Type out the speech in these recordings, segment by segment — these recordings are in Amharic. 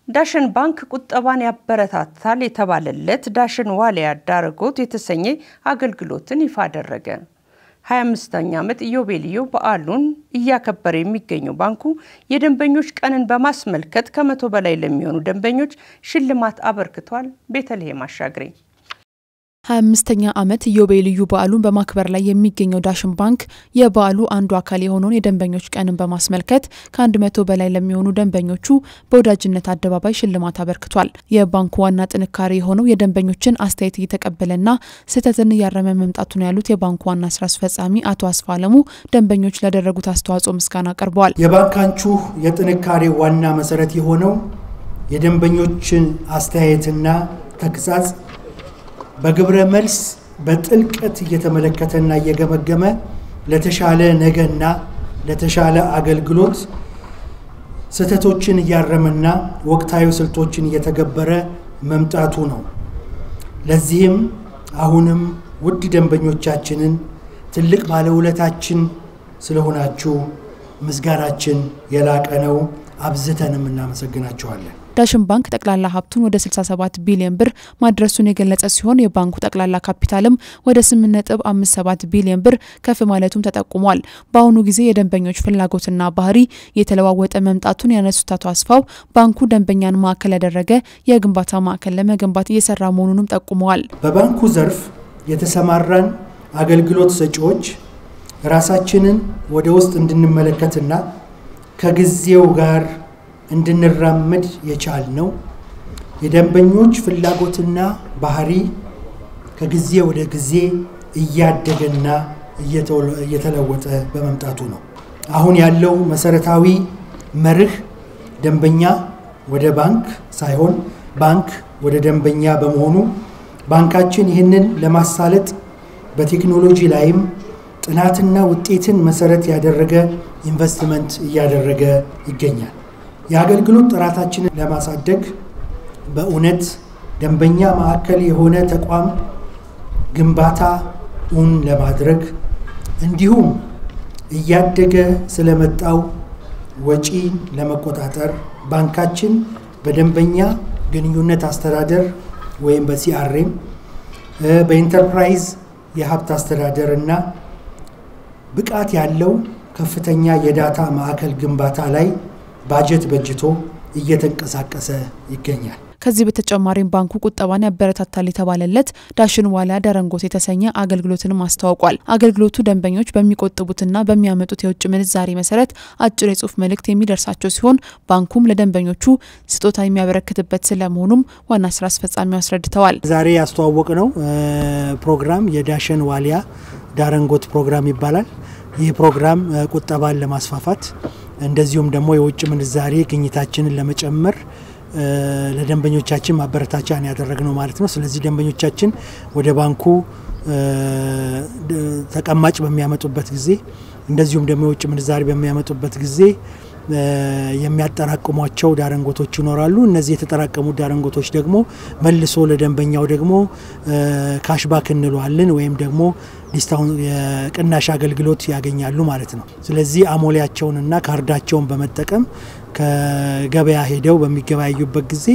ዳሽን ባንክ ቁጠባን ያበረታታል የተባለለት ዳሽን ዋሊያ ዳረጎት የተሰኘ አገልግሎትን ይፋ አደረገ። 25ኛ ዓመት ኢዮቤልዩ በዓሉን እያከበረ የሚገኘው ባንኩ የደንበኞች ቀንን በማስመልከት ከመቶ በላይ ለሚሆኑ ደንበኞች ሽልማት አበርክቷል። ቤተልሔም አሻግሬ 25ኛ ዓመት ኢዮቤልዩ በዓሉን በማክበር ላይ የሚገኘው ዳሽን ባንክ የበዓሉ አንዱ አካል የሆነውን የደንበኞች ቀንን በማስመልከት ከአንድ መቶ በላይ ለሚሆኑ ደንበኞቹ በወዳጅነት አደባባይ ሽልማት አበርክቷል። የባንኩ ዋና ጥንካሬ የሆነው የደንበኞችን አስተያየት እየተቀበለና ስህተትን እያረመ መምጣቱ ነው ያሉት የባንኩ ዋና ስራ አስፈጻሚ አቶ አስፋ አለሙ ደንበኞች ላደረጉት አስተዋጽኦ ምስጋና አቅርበዋል። የባንካችሁ የጥንካሬ ዋና መሰረት የሆነው የደንበኞችን አስተያየትና ተግሳጽ በግብረ መልስ በጥልቀት እየተመለከተና እየገመገመ ለተሻለ ነገና ለተሻለ አገልግሎት ስህተቶችን እያረመና ወቅታዊ ስልቶችን እየተገበረ መምጣቱ ነው። ለዚህም አሁንም ውድ ደንበኞቻችንን ትልቅ ባለውለታችን ስለሆናችሁ ምስጋናችን የላቀ ነው። አብዝተንም እናመሰግናችኋለን። ዳሽን ባንክ ጠቅላላ ሀብቱን ወደ 67 ቢሊዮን ብር ማድረሱን የገለጸ ሲሆን የባንኩ ጠቅላላ ካፒታልም ወደ 8.57 ቢሊዮን ብር ከፍ ማለቱም ተጠቁሟል። በአሁኑ ጊዜ የደንበኞች ፍላጎትና ባህሪ የተለዋወጠ መምጣቱን ያነሱት አቶ አስፋው ባንኩ ደንበኛን ማዕከል ያደረገ የግንባታ ማዕከል ለመገንባት እየሰራ መሆኑንም ጠቁመዋል። በባንኩ ዘርፍ የተሰማራን አገልግሎት ሰጪዎች ራሳችንን ወደ ውስጥ እንድንመለከትና ከጊዜው ጋር እንድንራመድ የቻል ነው። የደንበኞች ፍላጎትና ባህሪ ከጊዜ ወደ ጊዜ እያደገና እየተለወጠ በመምጣቱ ነው። አሁን ያለው መሰረታዊ መርህ ደንበኛ ወደ ባንክ ሳይሆን ባንክ ወደ ደንበኛ በመሆኑ ባንካችን ይህንን ለማሳለጥ በቴክኖሎጂ ላይም ጥናትና ውጤትን መሰረት ያደረገ ኢንቨስትመንት እያደረገ ይገኛል። የአገልግሎት ጥራታችንን ለማሳደግ በእውነት ደንበኛ ማዕከል የሆነ ተቋም ግንባታ እውን ለማድረግ እንዲሁም እያደገ ስለመጣው ወጪ ለመቆጣጠር ባንካችን በደንበኛ ግንኙነት አስተዳደር ወይም በሲአርኤም በኢንተርፕራይዝ የሀብት አስተዳደር እና ብቃት ያለው ከፍተኛ የዳታ ማዕከል ግንባታ ላይ ባጀት በጅቶ እየተንቀሳቀሰ ይገኛል። ከዚህ በተጨማሪም ባንኩ ቁጠባን ያበረታታል የተባለለት ዳሽን ዋሊያ ደረንጎት የተሰኘ አገልግሎትንም አስተዋውቋል። አገልግሎቱ ደንበኞች በሚቆጥቡትና በሚያመጡት የውጭ ምንዛሬ መሰረት አጭር የጽሁፍ መልእክት የሚደርሳቸው ሲሆን ባንኩም ለደንበኞቹ ስጦታ የሚያበረክትበት ስለመሆኑም ዋና ስራ አስፈጻሚው አስረድተዋል። ዛሬ ያስተዋወቅ ነው ፕሮግራም የዳሽን ዋሊያ ዳረንጎት ፕሮግራም ይባላል። ይህ ፕሮግራም ቁጠባን ለማስፋፋት እንደዚሁም ደግሞ የውጭ ምንዛሬ ግኝታችንን ለመጨመር ለደንበኞቻችን ማበረታቻን ያደረግነው ማለት ነው። ስለዚህ ደንበኞቻችን ወደ ባንኩ ተቀማጭ በሚያመጡበት ጊዜ እንደዚሁም ደግሞ የውጭ ምንዛሬ በሚያመጡበት ጊዜ የሚያጠራቅሟቸው ዳረንጎቶች ይኖራሉ። እነዚህ የተጠራቀሙት ዳረንጎቶች ደግሞ መልሶ ለደንበኛው ደግሞ ካሽባክ እንለዋለን ወይም ደግሞ ዲስታውን የቅናሽ አገልግሎት ያገኛሉ ማለት ነው። ስለዚህ አሞሌያቸውንና ካርዳቸውን በመጠቀም ከገበያ ሄደው በሚገበያዩበት ጊዜ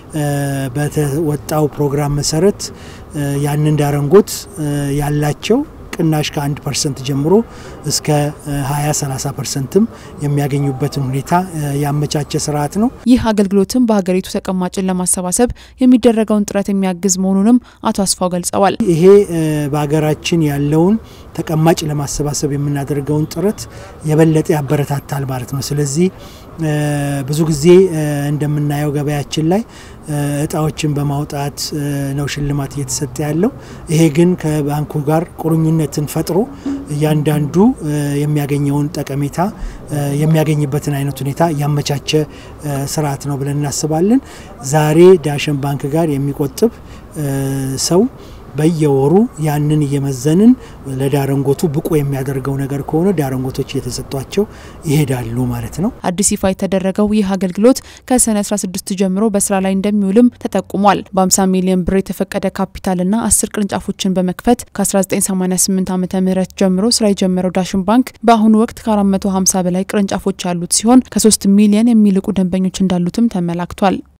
በተወጣው ፕሮግራም መሰረት ያንን ዳረንጎት ያላቸው ቅናሽ ከ1 ፐርሰንት ጀምሮ እስከ 20 30 ፐርሰንትም የሚያገኙበትን ሁኔታ ያመቻቸ ስርዓት ነው። ይህ አገልግሎትም በሀገሪቱ ተቀማጭን ለማሰባሰብ የሚደረገውን ጥረት የሚያግዝ መሆኑንም አቶ አስፋው ገልጸዋል። ይሄ በሀገራችን ያለውን ተቀማጭ ለማሰባሰብ የምናደርገውን ጥረት የበለጠ ያበረታታል ማለት ነው። ስለዚህ ብዙ ጊዜ እንደምናየው ገበያችን ላይ እጣዎችን በማውጣት ነው ሽልማት እየተሰጠ ያለው። ይሄ ግን ከባንኩ ጋር ቁርኝነትን ፈጥሮ እያንዳንዱ የሚያገኘውን ጠቀሜታ የሚያገኝበትን አይነት ሁኔታ ያመቻቸ ስርዓት ነው ብለን እናስባለን። ዛሬ ዳሽን ባንክ ጋር የሚቆጥብ ሰው በየወሩ ያንን እየመዘንን ለዳረንጎቱ ብቁ የሚያደርገው ነገር ከሆነ ዳረንጎቶች እየተሰጧቸው ይሄዳሉ ማለት ነው። አዲስ ይፋ የተደረገው ይህ አገልግሎት ከሰኔ 16 ጀምሮ በስራ ላይ እንደሚውልም ተጠቁሟል። በ50 ሚሊዮን ብር የተፈቀደ ካፒታልና 10 ቅርንጫፎችን በመክፈት ከ1988 ዓ ም ጀምሮ ስራ የጀመረው ዳሽን ባንክ በአሁኑ ወቅት ከ450 በላይ ቅርንጫፎች ያሉት ሲሆን ከ3 ሚሊዮን የሚልቁ ደንበኞች እንዳሉትም ተመላክቷል።